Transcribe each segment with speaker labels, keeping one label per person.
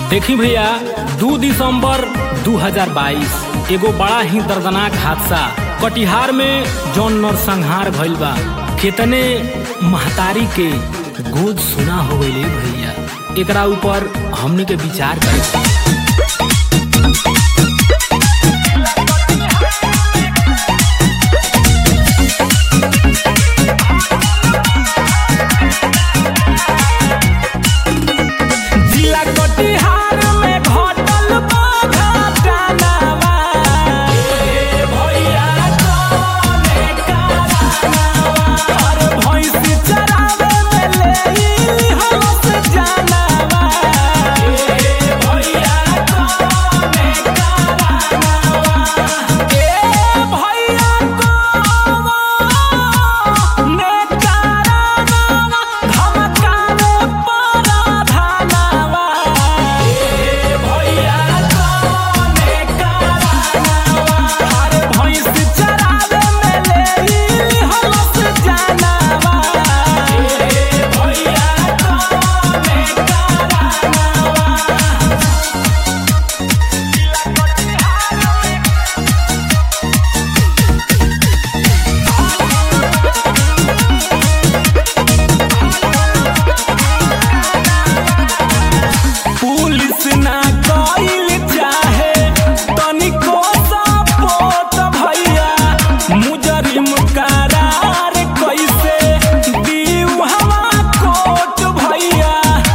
Speaker 1: देखी भैया दू दिसंबर 2022 एगो बड़ा ही दर्दनाक हादसा कटिहार में जौन नरसंहार भइल बा कितने महतारी के गोद सुना हो गई भैया एकरा ऊपर हमने के विचार करे जिला कटिहार में घटल बा घटनावा। ए भैया कौने कारनावा? अरे भैंसी चरावे में लेई हवस जानवा। ए भैया कौने कारनावा? ए भैया कौने कारनावा? धमकावे पराधनवा। ए भैया कौने कारनावा? अरे भैंस चरावे में लेई हवस जानवा। ए भैया कौने कारनावा? पुलिस ना कइल चाहे तनिको सपोर्ट भैया मुजरिम करार कैसे दीउ हवा कोट भैया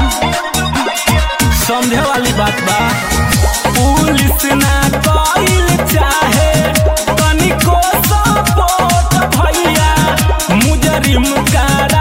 Speaker 1: समझे वाली बात बा पुलिस ना कइल चाहे तनिको सपोर्ट भैया मुजरिम करार